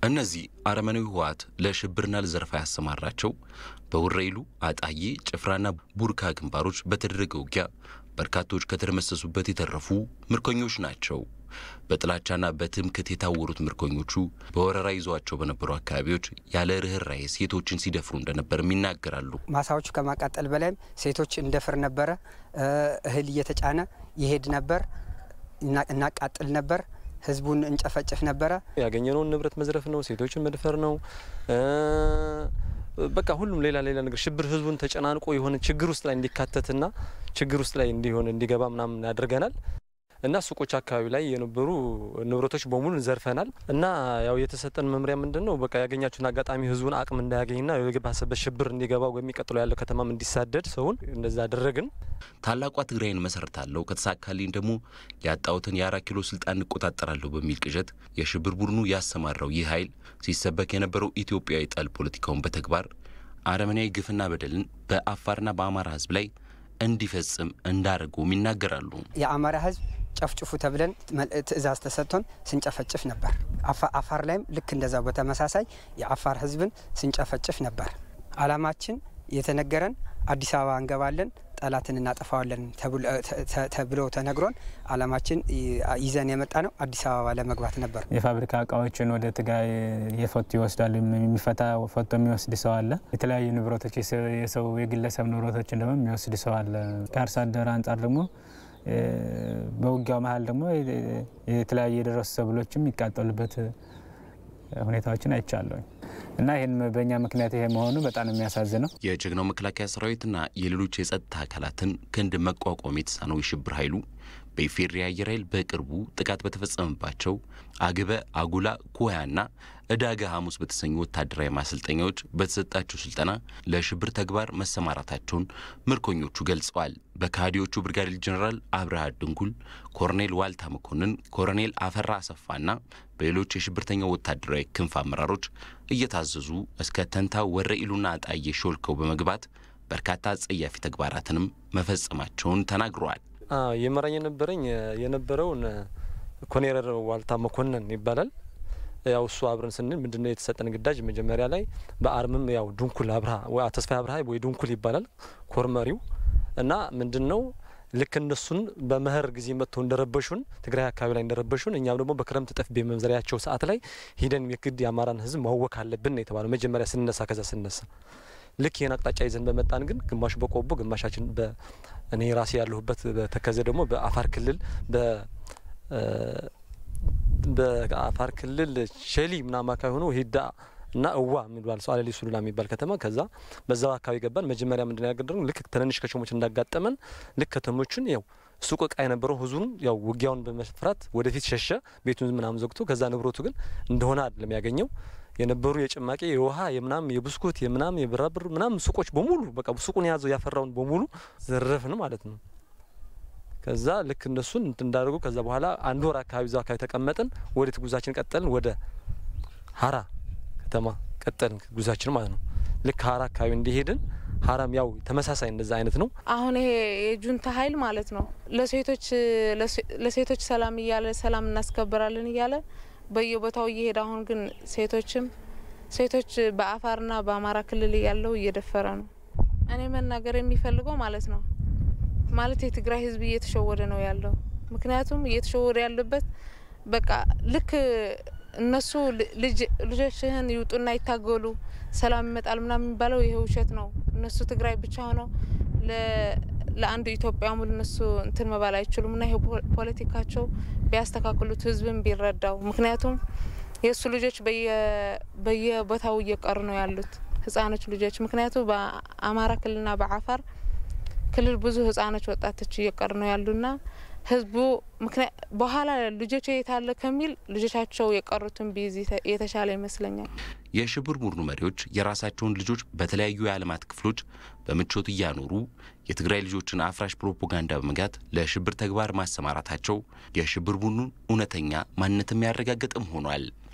እነዚህ አረመኔው ህወሓት ለሽብርና ለዘረፋ ያሰማራቸው በወረኢሉ፣ አጣዬ፣ ጭፍራና ቡርካ ግንባሮች በተደረገ ውጊያ በርካቶች ከተደመሰሱበት የተረፉ ምርኮኞች ናቸው። በጥላቻና በትምክት የታወሩት ምርኮኞቹ በወረራ ይዟቸው በነበሩ አካባቢዎች ያለ ርኅራኄ ሴቶችን ሲደፍሩ እንደነበርም ይናገራሉ። ማሳዎቹ ከማቃጠል በላይም ሴቶች እንደፍር ነበረ። እህል እየተጫነ ይሄድ ነበር። እናቃጥል ነበር። ህዝቡን እንጨፈጭፍ ነበረ። ያገኘነውን ንብረት መዝረፍ ነው፣ ሴቶችን መድፈር ነው። በቃ ሁሉም ሌላ ሌላ ነገር ሽብር ህዝቡን ተጨናንቆ የሆነ ችግር ውስጥ ላይ እንዲካተትና ችግር ውስጥ ላይ እንዲሆን እንዲገባ ምናምን ያደርገናል። እና ሱቆች አካባቢ ላይ የነበሩ ንብረቶች በሙሉ እንዘርፈናል። እና ያው የተሰጠን መምሪያ ምንድን ነው በቃ ያገኛችሁን አጋጣሚ ህዝቡን አቅም እንዳያገኝና የገባሰበት ሽብር እንዲገባ የሚቀጥለው ያለው ከተማም እንዲሳደድ ሰውን እንደዛ አደረግን። ታላቋ ትግራይን መሰረታለሁ ከተሳካልኝ ደግሞ ያጣሁትን የአራት ኪሎ ስልጣን እንቆጣጠራለሁ በሚል ቅዠት የሽብር ቡድኑ ያሰማራው ይህ ኃይል ሲሰበክ የነበረው ኢትዮጵያዊ ጠል ፖለቲካውን በተግባር አረመኔያዊ ግፍና በደልን በአፋርና በአማራ ህዝብ ላይ እንዲፈጽም እንዳደረጉም ይናገራሉ። የአማራ ህዝብ ጨፍጭፉ ተብለን ትዕዛዝ ተሰጥቶን ስንጨፈጭፍ ነበር። አፋር ላይም ልክ እንደዛ በተመሳሳይ የአፋር ህዝብን ስንጨፈጭፍ ነበር። አላማችን የተነገረን አዲስ አበባ እንገባለን፣ ጠላትን እናጠፋዋለን ተብሎ ተነግሮን አላማችን ይዘን የመጣ ነው አዲስ አበባ ለመግባት ነበር። የፋብሪካ እቃዎችን ወደ ትግራይ የፈቱ ይወስዳሉ። የሚፈታ ፈቶ የሚወስድ ሰው አለ። የተለያዩ ንብረቶች የሰው የግለሰብ ንብረቶችን ደግሞ የሚወስድ ሰው አለ። ከአርሶ አደር አንጻር ደግሞ በውጊያው መሀል ደግሞ የተለያዩ የደረሱ ሰብሎችም የሚቃጠሉበት ሁኔታዎችን አይቻለሁ እና ይህን በእኛ ምክንያት ይሄ መሆኑ በጣም የሚያሳዝነው የጀግናው መከላከያ ሰራዊትና የሌሎች የጸጥታ አካላትን ክንድ መቋቋም የተሳነው የሽብር ኃይሉ በኢፌዴሪ አየር ኃይል በቅርቡ ጥቃት በተፈጸመባቸው አግበ፣ አጉላ፣ ኩያና እዳገ ሐሙስ በተሰኙ ወታደራዊ ማሰልጠኛዎች በተሰጣቸው ስልጠና ለሽብር ተግባር መሰማራታቸውን ምርኮኞቹ ገልጸዋል። በካህዲዎቹ ብርጋዴር ጀኔራል አብርሃ ድንጉል፣ ኮሎኔል ዋልታ መኮንን፣ ኮሎኔል አፈራ አሰፋና በሌሎች የሽብርተኛው ወታደራዊ ክንፍ አመራሮች እየታዘዙ እስከ ተንታ ወረኢሉና አጣዬ ሾልከው በመግባት በርካታ አጸያፊ ተግባራትንም መፈጸማቸውን ተናግረዋል። የመራኝ የነበረኝ የነበረውን ኮሎኔል ዋልታ መኮንን ይባላል። ያው እሱ አብረን ስንል ምንድነው የተሰጠን ግዳጅ መጀመሪያ ላይ በአርምም ያው ድንኩል አብርሃ ተስፋ አብርሃ ወይ ድንኩል ይባላል ኮርመሪው እና ምንድነው ልክ እነሱን በመኸር ጊዜ መጥተው እንደረበሹን ትግራይ አካባቢ ላይ እንደረበሹን እኛም ደግሞ በክረምት ጠፍ በመዝሪያቸው ሰዓት ላይ ሂደን የግድ የአማራን ሕዝብ ማወክ አለብን ነው የተባለው መጀመሪያ ስንነሳ። ከዛ ስንነሳ ልክ ይህን አቅጣጫ ይዘን በመጣን ግን ግማሹ በቆቦ ግማሻችን እኔ ራሴ ያለሁበት በተከዘ ደግሞ በአፋር ክልል በአፋር ክልል ሸሊ ምናምን አካባቢ ሆኖ ሂዳ እና እዋ የሚባል ሰው አለሊ ሱሉላ የሚባል ከተማ ከዛ በዛው አካባቢ ገባን። መጀመሪያ ምንድን ነው ያገደረው ልክ ትንንሽ ከተሞች እንዳጋጠመን ልክ ከተሞቹን ያው ሱቅ እቃ የነበረው ህዝቡን ያው ውጊያውን በመፍራት ወደፊት ሸሸ። ቤቱን ምናምን ዘግቶ ከዛ ንብረቱ ግን እንደሆነ አይደለም ያገኘው የነበሩ የጭማቂ የውሃ የምናም የብስኩት የምናም የብራብር ምናም ሱቆች በሙሉ በቃ ሱቁን የያዘው ያፈራውን በሙሉ ዘረፍን ማለት ነው። ከዛ ልክ እነሱን እንዳደርጉ ከዛ በኋላ አንድ ወር አካባቢ እዛው አካባቢ ተቀመጥን። ወዴት ጉዛችን ቀጠልን? ወደ ሀራ ከተማ ቀጠልን ጉዛችን ማለት ነው። ልክ ሀራ አካባቢ እንዲሄድን ሀራም ያው ተመሳሳይ እንደዛ አይነት ነው። አሁን ይሄ የጁንታ ኃይል ማለት ነው ለሴቶች ለሴቶች ሰላም እያለ ሰላም እናስከብራለን እያለ በየቦታው እየሄደ አሁን ግን ሴቶችም ሴቶች በአፋርና በአማራ ክልል ያለው እየደፈረ ነው። እኔ መናገር የሚፈልገው ማለት ነው ማለት የትግራይ ሕዝብ እየተሸወደ ነው ያለው። ምክንያቱም እየተሸወደ ያለበት በቃ ልክ እነሱ ልጆችህን ይውጡና ይታገሉ ሰላም ይመጣል ምናምን የሚባለው ይሄ ውሸት ነው። እነሱ ትግራይ ብቻ ሆነው ለአንዱ ኢትዮጵያ ሙሉ እነሱ እንትን መባል አይችሉም። እና ይሄ ፖለቲካቸው ቢያስተካክሉት ህዝብን ቢረዳው። ምክንያቱም የእሱ ልጆች በየቦታው እየቀሩ ነው ያሉት ህጻኖች ልጆች። ምክንያቱ በአማራ ክልልና በአፋር ክልል ብዙ ህጻኖች ወጣቶች እየቀሩ ነው ያሉና ህዝቡ በኋላ ልጆች የታለ ከሚል ልጆቻቸው የቀሩትን ቢይዝ የተሻለ ይመስለኛል። የሽብር ቡድኑ መሪዎች የራሳቸውን ልጆች በተለያዩ የዓለማት ክፍሎች በምቾት እያኖሩ የትግራይ ልጆችን አፍራሽ ፕሮፓጋንዳ በመጋት ለሽብር ተግባር ማሰማራታቸው የሽብር ቡድኑን እውነተኛ ማንነት የሚያረጋግጥም ሆኗል።